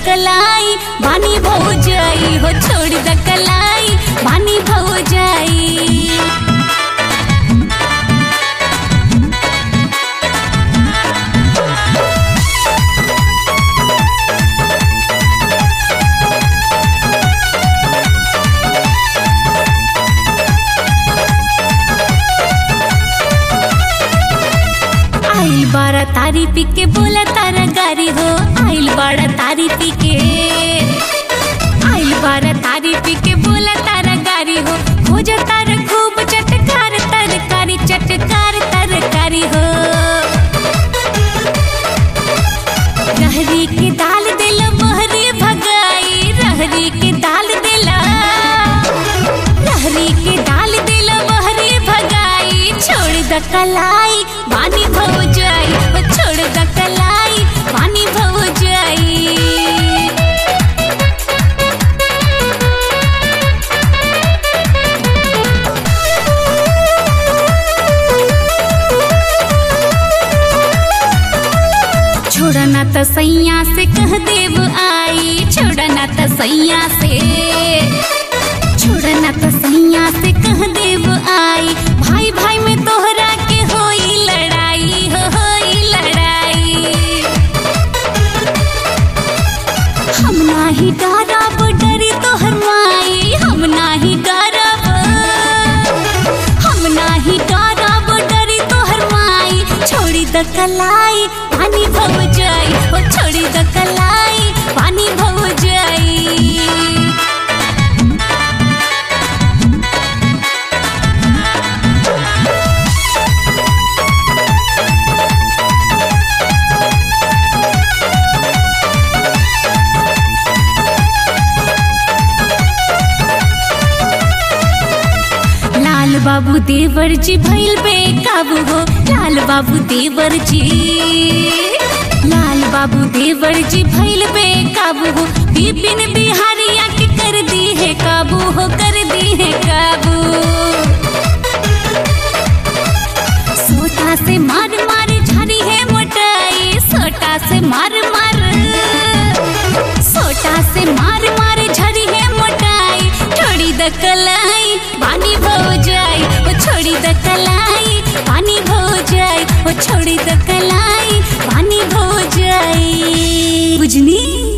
कलाई बानी भौ जाई हो छोड़ द कलाई बानी भौ जाई आइल बारा तारी पी के बोला तारा गारी हो आइल बारा तारी पी के आइल बारा तारी पी के बोला तारा गारी हो हो जा तारा खूब चटकार तरकारी चटकार तरकारी हो रहरी के दाल दिल मोहरी भगाई रहरी के दाल दिला रहरी के दाल दिल मोहरी भगाई छोड़ द कलाई पानी भव जाई वो छोड़ द कलाई पानी भव जाई छोड़ा ना त सैया से कह देव आई छोड़ा ना त सैया से छोड़ा ना त सैया से कह देव आई भाई भाई में तोहरा के होई लड़ाई हो होई लड़ाई हम नाही डरब डरी तोहर माई हम नाही डरब हम नाही डरब डरी तोहर माई छोड़ी द कलाई पानी भव जाई ओ छोड़ी द कलाई पानी भव जाई लाल बाबू देवर जी भइल बेकाबू हो लाल बाबू देवर जी लाल बाबू देवर जी भइल बेकाबू हो विपिन बिहारिया के कर दी है काबू हो कर दी है काबू सोटा से मार मार झरी है मोटाई सोटा से मार मार सोटा से मार मार झरी है मोटाई छोड़ी द कलाई पानी भो जाई वो छोड़ी द कलाई पानी भो जाई वो छोड़ी द कलाई पानी भो जाई बुझनी